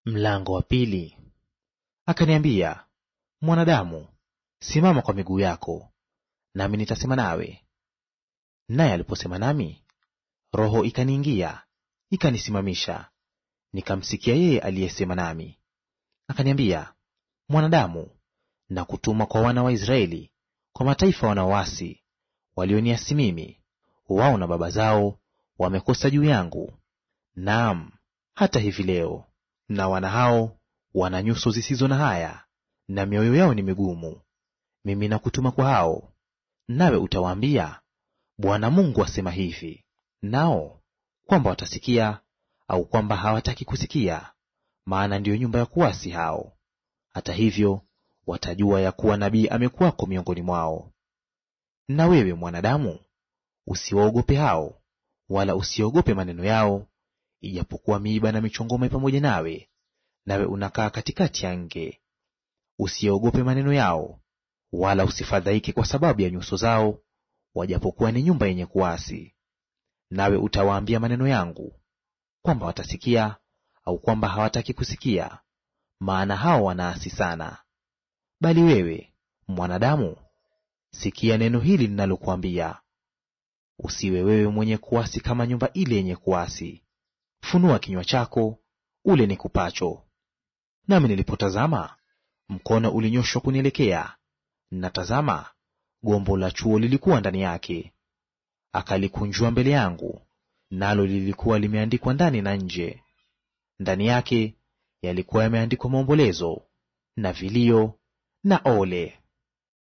Mlango wa pili. Akaniambia, mwanadamu, simama kwa miguu yako, nami nitasema nawe. Naye aliposema nami, roho ikaniingia ikanisimamisha, nikamsikia yeye aliyesema nami. Akaniambia, mwanadamu, na kutuma kwa wana wa Israeli, kwa mataifa wanaoasi, walioniasi mimi; wao na baba zao wamekosa juu yangu, naam, hata hivi leo na wana hao wana nyuso zisizo na haya, na mioyo yao ni migumu. Mimi nakutuma kwa hao, nawe utawaambia, Bwana Mungu asema hivi. Nao kwamba watasikia au kwamba hawataki kusikia, maana ndiyo nyumba ya kuasi hao. Hata hivyo watajua ya kuwa nabii amekuwako miongoni mwao. Na wewe mwanadamu, usiwaogope hao, wala usiogope maneno yao, ijapokuwa miiba na michongoma pamoja nawe, nawe unakaa katikati ya nge. Usiogope maneno yao, wala usifadhaike kwa sababu ya nyuso zao, wajapokuwa ni nyumba yenye kuasi. Nawe utawaambia maneno yangu, kwamba watasikia au kwamba hawataki kusikia, maana hao wanaasi sana. Bali wewe mwanadamu, sikia neno hili ninalokuambia. Usiwe wewe mwenye kuasi kama nyumba ile yenye kuasi. Funua kinywa chako ule nikupacho. Nami nilipotazama, mkono ulinyoshwa kunielekea, na tazama, gombo la chuo lilikuwa ndani yake. Akalikunjua mbele yangu, nalo lilikuwa limeandikwa ndani na nje. Ndani yake yalikuwa yameandikwa maombolezo na vilio na ole.